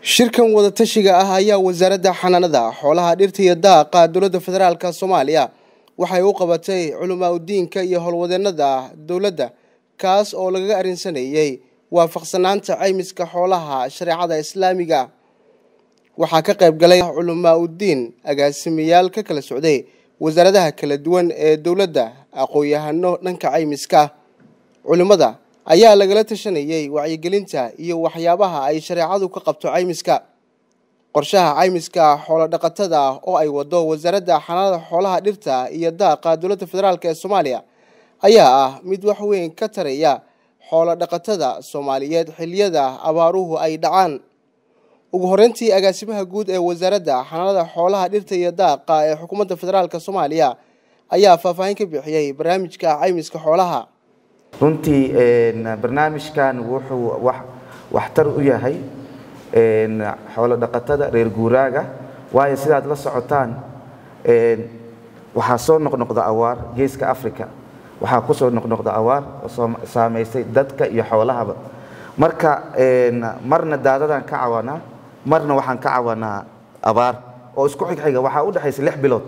shirkan wadatashiga ah ayaa wasaaradda xanaanada xoolaha dhirta iyo daaqa dowladda federaalk soomaaliya waxay u qabatay culamaa udiinka iyo howlwadeenada dowladda kaas oo lagaga arrinsanayey waafaqsanaanta caymiska xoolaha shareecada islaamiga waxaa ka qayb galay culamaa udiin agaasimayaal ka kala socday wasaaradaha kala duwan ee dowladda aqoon-yahano dhanka caymiska culimmada ayaa lagala tashanayey wacyigelinta iyo waxyaabaha ay shareecadu ka qabto caymiska qorshaha caymiska xoolo dhaqatada oo ay wado wasaaradda xanaanada xoolaha dhirta iyo daaqa dowladda federaalk ee soomaaliya ayaa ah mid wax weyn ka taraya xoolo dhaqatada soomaaliyeed xiliyada abaaruhu ay dhacaan ugu horeyntii agaasimaha guud ee wasaaradda xanaanada xoolaha dhirta iyo daaqa ee xukuumadda federaalk soomaaliya ayaa faahfaahin ka bixiyey barnaamijka caymiska xoolaha runtii barnaamijkan wuxuu waxtar u yahay xoolo dhaqatada reer guuraaga waayo sidaad la socotaan waxaa soo noqnoqda awaar geeska africa waxaa ku soo noqnoqda awaar oo saamaysay dadka iyo xoolahaba marka marna daadadaan ka cawanaa marna waxaan ka cawanaa abaar oo isku xigxiga waxaa u dhexaysa lix bilood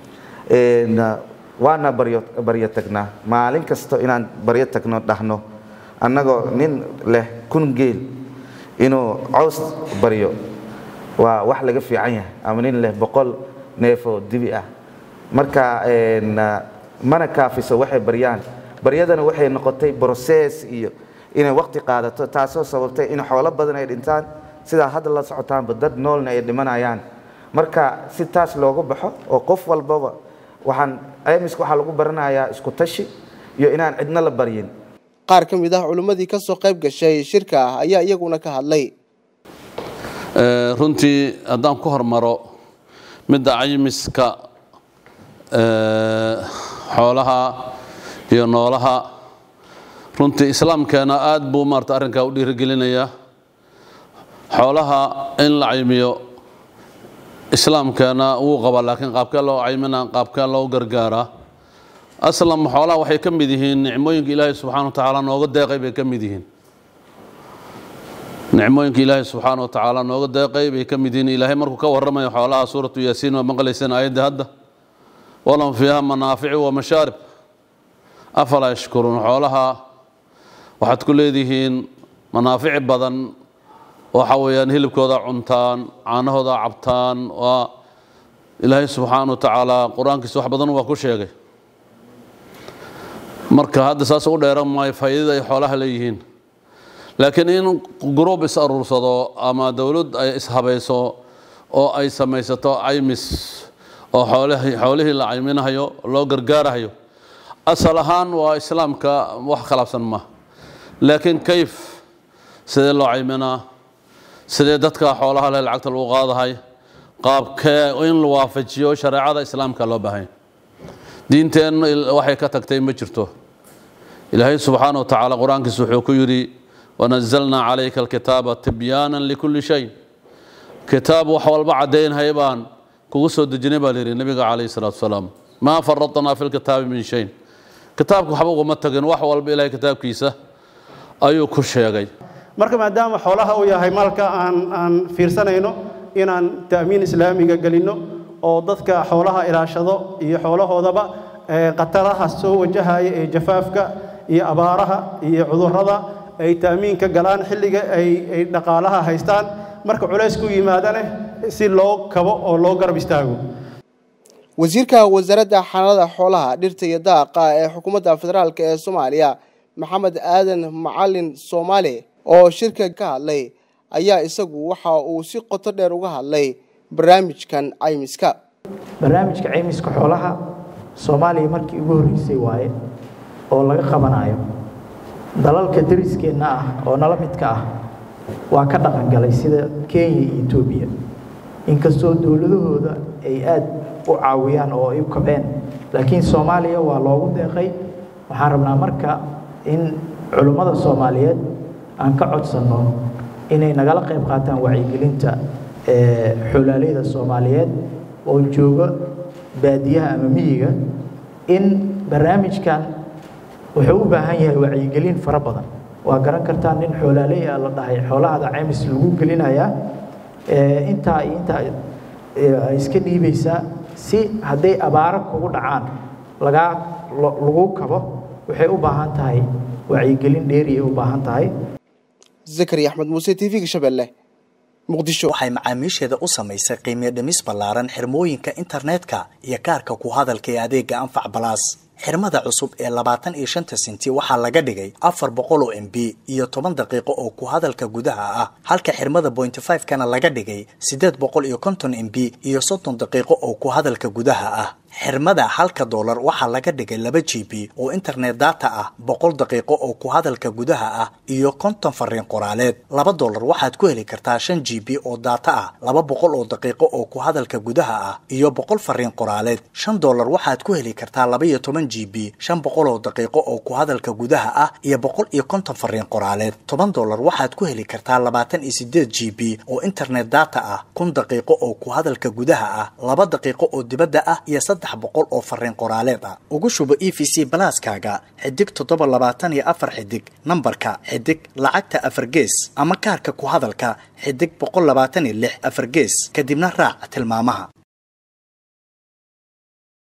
waana baryo tagnaa maalin kasto inaan baryo tagno dhahno annagoo nin leh kun geel inuu cows baryo waa wax laga fiican yahay ama nin leh boqol neefoo dibi ah marka mana kaafiso waxay baryaan baryadana waxay noqotay broses iyo inay waqti qaadato taasoo sababtay in xoolo badan ay dhintaan sidaa hadda la socotaanba dad noolna ay dhimanayaan marka si taas loogu baxo oo qof walbaba waxaan caymiska waxaa lagu baranayaa isku tashi iyo inaan cidna la baryin qaar ka mid ah culimmadii ka soo qayb gashay shirka ayaa iyaguna ka hadlay runtii haddaan ku hormaro midda caymiska xoolaha iyo noolaha runtii islaamkeena aad buu maarata arrinkaa u dhiirigelinayaa xoolaha in la caymiyo islaamkeena wuu qabaa laakiin qaabkee loo caymina qaabkee loo gargaaraa aslam xoolaha waxay ka mid yihiin nicmooyinka ilaahay subxana wa tacaala nooga deeqay bay ka mid yihiin nicmooyinka ilaahay subxaana wa tacaala nooga deeqay bay ka mid yihiin ilaahay markuu ka warramayo xoolaha suuratu yaasiin waa maqlayseen aayadda hadda walahum fiiha manaaficu wa mashaarib afalaa yashkuruun xoolaha waxaad ku leedihiin manaafici badan waxa weeyaan hilibkooda cuntaan caanahooda cabtaan waa ilaahay subxaana wa tacaala qur-aankiisa wax badan waa ku sheegay marka hadda saas u dheeran maayo faa'iidada ay xoolaha leeyihiin laakiin in gruub is aruursado ama dowlad ay ishabayso oo ay samaysato caymis oo xoolihii la cayminahayo loo gargaarahayo asal ahaan waa islaamka wax khilaafsan ma laakiin kayf sidee loo cayminaa sidee dadka xoolaha leh lacagta lagu qaadahay qaabkee in la waafajiyo shareecada islaamka loo baahanya diinteen waxay ka tagtay ma jirto ilaahay subxaana wa tacaala qur-aankiisa wuxuu ku yidhi wanazalnaa calayka alkitaaba tibyaanan likulli shay kitaab wax walba caddaynhay baan kugu soo dejinay baa layidhi nabiga calayhi salaatu wasalaam maa faradnaa fi lkitaabi min shayn kitaabka waxba uguma tagin wax walba ilahay kitaabkiisa ayuu ku sheegay marka maadaama xoolaha uu yahay maalka aan aan fiirsanayno inaan ta'miin islaamiga gelinno oo dadka xoolaha ilaashado iyo xoolahoodaba khataraha soo wajahaya ee jafaafka iyo abaaraha iyo cudurrada ay ta'miinka galaan xilliga ay ay dhaqaalaha haystaan marka culays ku yimaadane si loo kabo oo loo garab istaago wasiirka wasaaradda xanaanada xoolaha dhirta iyo daaqa ee xukuumadda federaalk ee soomaaliya maxamed aadan macalin soomaali oo shirka ka hadlay ayaa isagu waxa uu si qoto dheer uga hadlay barnaamijkan caymiska barnaamijka caymiska xoolaha soomaaliya markii ugu horreysay waaye oo laga qabanayo dalalka dariskeenna ah oo nala midka ah waa ka dhaqangalay sida kenya iyo etoobiya inkastoo dowladahooda ay aad u caawiyaan oo ay u kobceen laakiin soomaaliya waa loogu deeqay waxaan rabnaa marka in culummada soomaaliyeed aan ka codsanno inay nagala qayb qaataan wacyigelinta xoolaaleyda soomaaliyeed oo jooga baadiyaha ama miyiga in barnaamijkan wuxuu u baahan yahay wacyigelin fara badan waa garan kartaa nin xoolaaley ah la dhahay xoolahada caymis lagu gelinayaa intaa iyo intaa ay iska dhiibaysaa si hadday abaaro kugu dhacaan lagaa lagu kabo waxay u baahan tahay wacyigelin dheeri ay u baahan tahay zakariya axmed muuse t v-ga shabeelle muqdisho waxay macaamiisheeda u samaysay qiimiyo dhimis ballaaran xirmooyinka internetka iyo kaarka ku hadalka ee adeega anfac balaas xirmada cusub ee labaatan iyo shanta senti waxaa laga dhigay afar boqol oo m b iyo toban daqiiqo oo ku hadalka gudaha ah halka xirmada bointy five kana laga dhigay siddeed boqol iyo konton m b iyo soddon daqiiqo oo ku hadalka gudaha ah xirmada halka doolar waxaa laga dhigay laba g b oo internet data ah boqol daqiiqo oo ku hadalka gudaha ah iyo konton fariin qoraaleed laba doolar waxaad ku heli kartaa shan g b oo data ah laba boqol oo daqiiqo oo ku hadalka gudaha ah iyo boqol fariin qoraaleed shan doolar waxaad ku heli kartaa laba iyo toban g b shan boqol oo daqiiqo oo ku hadalka gudaha ah iyo boqol iyo konton fariin qoraaleed toban doolar waxaad ku heli kartaa labaatan iyo sideed g b oo internet data ah kun daqiiqo oo ku hadalka gudaha ah laba daqiiqo oo dibadda ah iyo boqol oo fariin qoraaleed ah ugu shubo e v c balaaskaaga xidig toddoba labaatan iyo afar xidig nambarka xidig lacagta afar gees ama kaarka ku hadalka xidig boqol labaatan iyo lix afar gees kadibna raac tilmaamaha